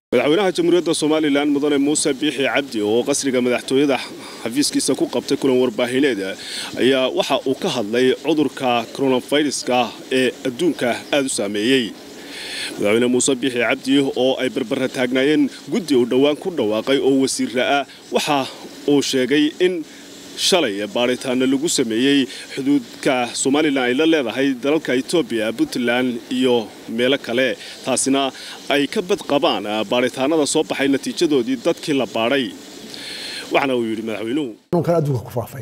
madaxweynaha jamhuuriyadda somalilan mudane muuse biixi cabdi oo qasriga madaxtooyada xafiiskiisa ku qabtay kulan warbaahineed ayaa waxa uu ka hadlay cudurka koronaviruska ee adduunka aada u saameeyey madaxweyne muuse biixi cabdi oo ay barbara taagnaayeen guddi uu dhowaan ku dhawaaqay oo wasiira ah waxa uu sheegay in shalay baadhitaana lagu sameeyey xuduudka somalilan ay la leedahay dalalka etoobiya puntland iyo meelo kale taasina ay ka bad qabaan baadhitaanada soo baxay natiijadoodii dadkii la baadhay waxaana uu yidhi madaxweynuhu xanuunkan adduunka ku faafay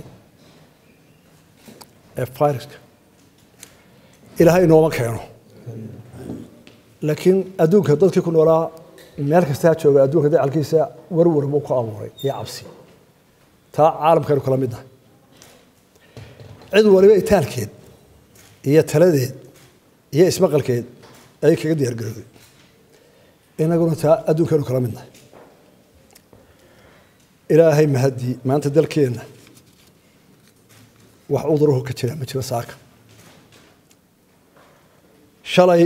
ee viruska ilaahay inooma keeno laakiin adduunka dadkii ku noolaa meel kastaa jooga adduunka dacalkiisa warwar buu ku abuuray iyo cabsi taa caalamkaynu kala mid nahay cid waliba itaalkeed iyo taladeed iyo ismaqalkeed ayay kaga diyaargarowday inaguna taa adduunkaynu kala mid nahay ilaahay mahadii maanta dalkeenna wax cuduruhu ka jira ma jiro saaka shalay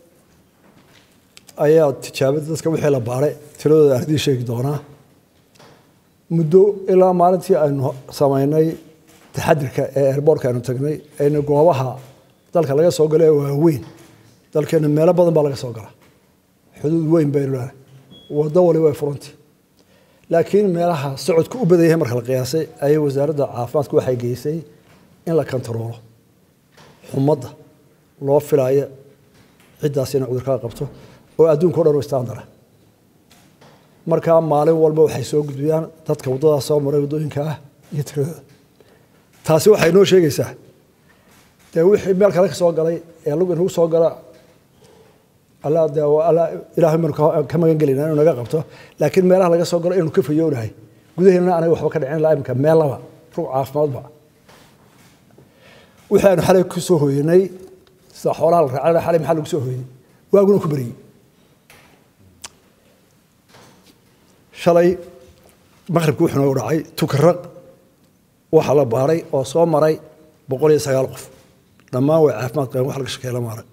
ayaa tijaabada dadka wixii la baaray tiradooda aan idiin sheegi doonaa muddo ilaa maalintii aynu samaynay taxadirka ee airbortka aynu tagnay aynu goobaha dalka laga soo gala ee waaweyn dalkeena meelo badan baa laga soo gala xuduud weyn baynu leedahay waddo waliba ay furanti laakiin meelaha socodku u badan yahay marka la qiyaasay ayay wasaaradda caafimaadku waxay geysay in la kontaroolo xumadda loo filaayo ciddaas inay cudurkaa qabto oo adduunka o dhan u istaandara markaa maalin walba waxay soo gudbiyaan dadka waddadaas soo maray waddooyinka ah iyo tiradooda taasi waxay noo sheegaysaa dee wixii meel kale ka soo galay ee lug inagu soo gala alla de alla ilaahay baynu ka magan gelayna inuu naga qabto laakiin meelaha laga soo galo inuu ka fayoonahay gudaheena anaga waxba ka dhicin ilaa imika meel laba rug caafimaadba wixii aynu xalay ku soo hooyanay sida xoolaha la raacana xalay maxaa lagu soo hooyey waaguna ku beriyey shalay maqribki wuxuu noogu dhacay tukaraq waxaa la baaray oo soo maray boqol iyo sagaal qof dhammaan way caafimaad qabeen wax laga shakeeya lama arag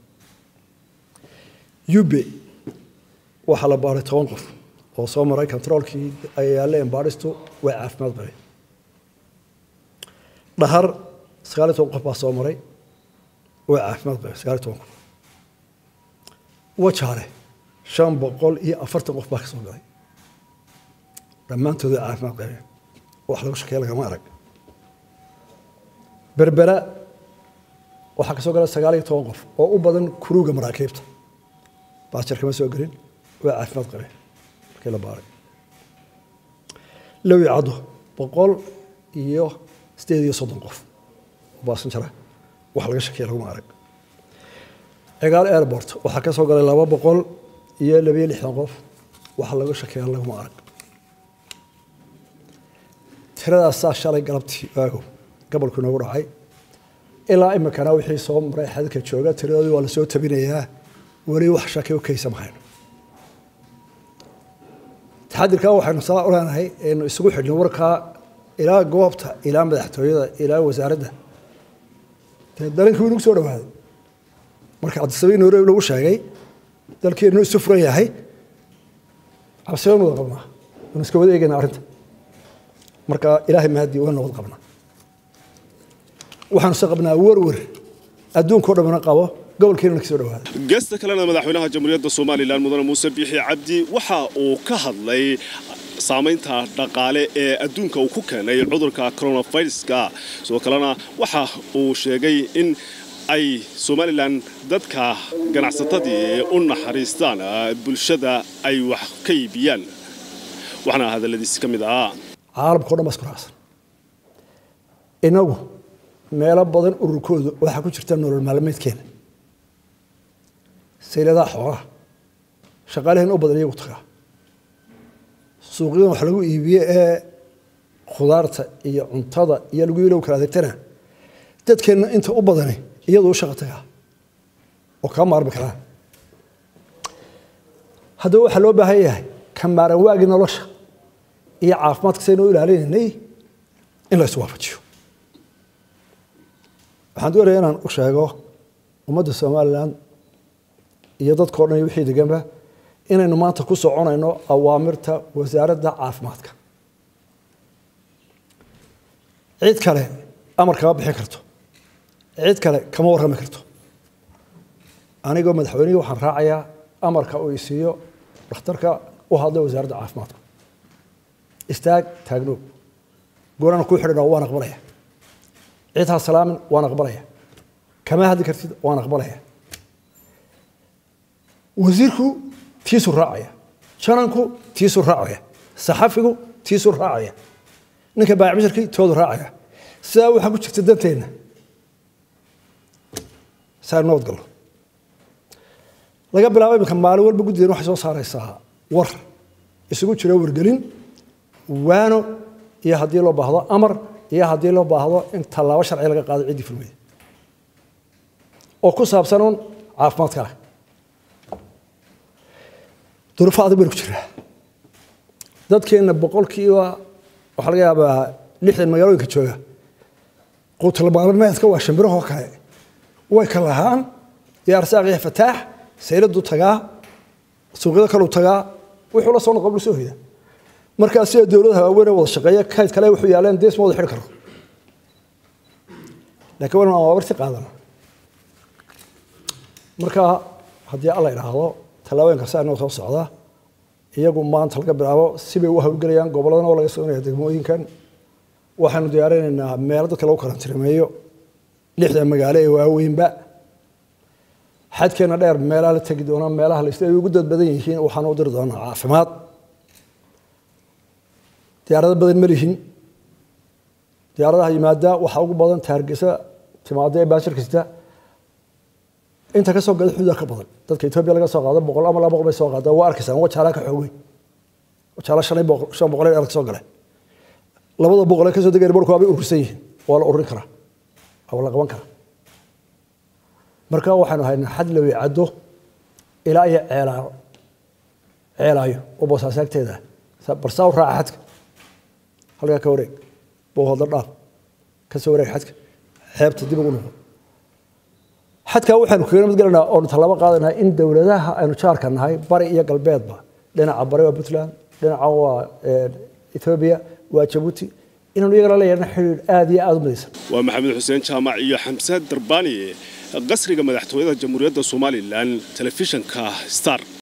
ube waxaa la baaray toban qof oo soo maray controolkii ay yaaleen baadhistu way caafimaad qabeen dhahar sagaal iyo toban qof baa soo maray way caafimaad qabeen sagaal iyo toban qof wajaale shan boqol iyo afartan qof baa ka soo galay dhammaantooda caafimaad qabeen wax lagu shakeeya lagama arag berbera waxaa ka soo gala sagaal iyo toban qof oo u badan kuruuga maraakiibta baajar kama soo gelin way caafimaad qabeen markii la baaray lowi caddo boqol iyo sideed iyo soddon qof baasanjara wax laga shakeeya laguma arag cigaal airport waxaa ka soo galay laba boqol iyo labiyo lixdan qof wax laga shakeeya laguma arag tiradaasaa shalay galabtii waago gobolku inoogu dhacay ilaa imikana wixii soo maray xadka jooga tiradoodii waa lasoo tabinayaa weli wax shaki u kaysa mahayno taxadirkaa waxaynu saa u leenahay aynu isugu xidhno warkaa ilaa goobta ilaa madaxtooyada ilaa wasaaradda dee dalankii inagu soo dhawaaday marka cabdisabiin nairobi lagu sheegay dalkeenu isu furan yahay cabsiban wada qabnaa waynu iska wada eegayna arrinta marka ilaahay mahadii waa nabad qabnaa waxaanu se qabnaa werwer adduunka o dhamina qabo gobolkeena kasoo dhawaada geesta kalena madaxweynaha jamhuuriyadda somalilan mudane muuse biixi cabdi waxa uu ka hadlay saamaynta dhaqaale ee adduunka uu ku keenay cudurka coronaviruska sidoo kalena waxa uu sheegay in ay somalilan dadka ganacsatadii u naxariistaan bulshada ay wax ka iibiyaan waxaana hadalladiisi ka mid ahaa caalamka o dhan baa isku raacsan inagu meelo badan ururkooda waxaa ku jirta nolol maalmeedkeena sayladaha xoolaha shaqaaleheen u badan iyagu tagaa suuqyadan wax lagu iibiye ee khudaarta iyo cuntada iyo lagu ilow kala adeegtana dadkeenna inta u badani iyadu u shaqa tagaa oo kaa maarmi karaan haddaba waxaa loo baahan yahay ka maaran waagii nolosha iyo caafimaadka saynu u ilaalinaynay in la iswaafajiyo waxaan doonaya inaan u sheego ummadda somalilan iyo dadkao dhan iyo wixii deganba inaynu maanta ku soconayno awaamirta wasaaradda caafimaadka cid kale amar kama bixin karto cid kale kama warrami karto anigoo madaxweynihii waxaan raacayaa amarka uu isiiyo dhakhtarka u hadlay wasaaradda caafimaadka istaag taagnoog goorana kuu xidhan waan aqbalaya cid ha salaamin waan aqbalaya kama hadli kartid waan aqbalaya wasiirku tiisuu raacaya jananku tiisuu raacaya saxafigu tiisuu raacaya ninka baacbisharkii toodu raacaya sidaa waxaa ku jirta danteenna saa nabad gallo laga bilaabo iminka maalin walba guddigan waxay soo saaraysaa war isugu jira wargelin waano iyo haddii loo baahdo amar iyo haddii loo baahdo in tallaabo sharci laga qaado ciddii fulmaya oo ku saabsan uun caafimaadka ah duruufo adag baynu ku jiraa dadkeenna boqolkiiba waxaa laga yaabaa lixdan magaalooyinka jooga quutalmaalmeedka waa shimbirahoo kale way ka lahaan iyo arsaaq iyo fataax sayladuu tagaa suuqyada kaluu tagaa wuxuu la soo noqon buu soo hoyda markaa sida dowladaha waaweyn ee wada shaqeeya kayd kale wuxuu yaaleen dees ma wada xidhi karo laakiin waynu awaabarti qaadana marka haddii alla idhaahdo tallaabooyinka saa inoo soo socda iyagu maanta laga bilaabo sibay u hawlgelayaan gobolladana oo laga soconaya degmooyinkan waxaynu diyaarinaynaa meelo dadka lagu karantiremeeyo lixda magaalo ee waaweynba xadkeena dheer meelaha la tegi doona meelaha la ay ugu dad badan yihiin waxaan u diri doonaa caafimaad diyaarado badan ma lihin diyaaradaha yimaada waxaa ugu badan taargesa timaada ee baashir kasta inta ka soo gada xuduuda ka badan dadka etoobiya laga soo qaado boqol ama laba boqol bay soo qaada waa arkaysaan wajaala ka xoog weyn wajaala shan boqol shan boqol ee soo galay labada boqol ee ka soo degay barku waa bay urursan yihiin waa la ururin karaa waa la qaban karaa marka waxaanu haynaa xad la weecado ilaa iyo ceelaayo ceelaayo oo boosaas agteeda barsaa u raaca xadka halkaa ka wareeg bowhadla dhaaf ka soo wareeg xadka xeebta dib ugu noqo xadkaa waxaanu kaga nabad gelanaa oonu tallaabo qaadanaa in dowladaha aynu jaarka nahay bari iyo galbeedba dhinaca bari waa puntland dhinaca waa etoobiya waa jabuuti inaanu iyagana la yeelana xidhiidh aada iyo aada u midaysan waa maxamed xuseen jaamac iyo xamse darbaani qasriga madaxtooyada jamhuuriyadda somalilan telefishinka star